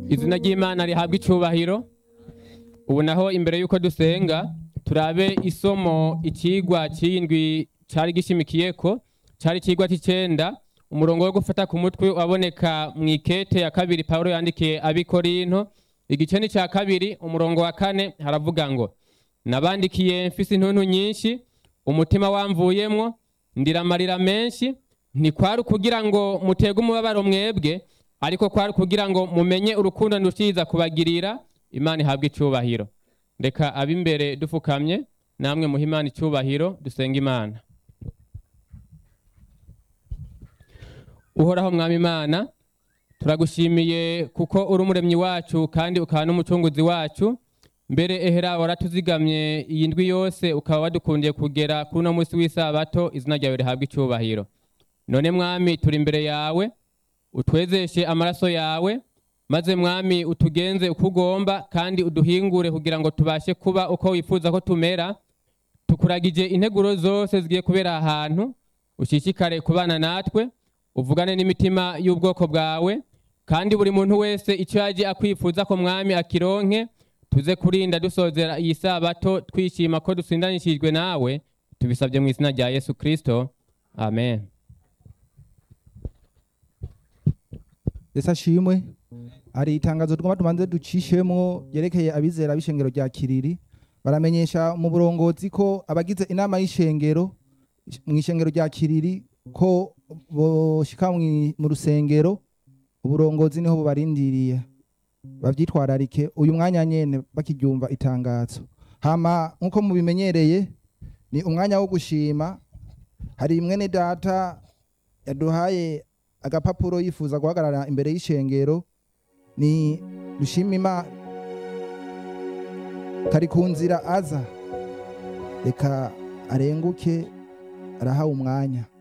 izina ry'imana rihabwa icubahiro ubu naho imbere y'uko dusenga turabe isomo ikigwa cy'indwi cyari gishimikiyeko cyari ikigwa cy'icenda umurongo wo gufata ku mutwe waboneka mu ikete ya kabiri pawulo yandikiye abikorinto igice ni cya kabiri umurongo wa kane haravuga ngo nabandikiye mfise intuntu nyinshi umutima wamvuyemwo ndiramarira menshi ntikwari ukugira ngo mutege umubabaro mwebwe ariko kwari kugira ngo mumenye urukundo ndushiza kubagirira imana ihabwa icubahiro reka ab'imbere dufukamye namwe muha imana icubahiro dusenga imana uhoraho mwami imana turagushimiye kuko uri umuremyi wacu kandi ukaba n'umucunguzi wacu mbere ehera waratuzigamye iyi ndwi yose ukaba wadukundiye kugera kuri uno munsi w'isabato izina ryawe rihabwa icubahiro none mwami turi imbere yawe utwezeshe amaraso yawe maze mwami utugenze uko ugomba kandi uduhingure kugira ngo tubashe kuba uko wifuza ko tumera tukuragije integuro zose zigiye kubera ahantu ushishikare kubana natwe uvugane n'imitima y'ubwoko bwawe kandi buri muntu wese icyo yaje akwifuza ko mwami akironke tuze kurinda dusozera iyi sabato twishima ko dusindanishijwe nawe tubisabye mu izina rya yesu kirisito amen ese ashimwe hari itangazo twumva tubanze ducishemo ryerekeye abizera b'ishengero rya kiriri baramenyesha mu burongozi ko abagize inama y'ishengero mu ishengero rya kiriri ko boshika mwi- mu rusengero uburongozi niho bubarindiriye bavyitwararike uyu mwanya nyene bakiryumva itangazo hama nk'uko mubimenyereye ni umwanya wo gushima hari mwene data yaduhaye agapapuro yifuza guhagarara imbere y'ishengero ni dushimima kari ku nzira aza reka arenguke arahawe umwanya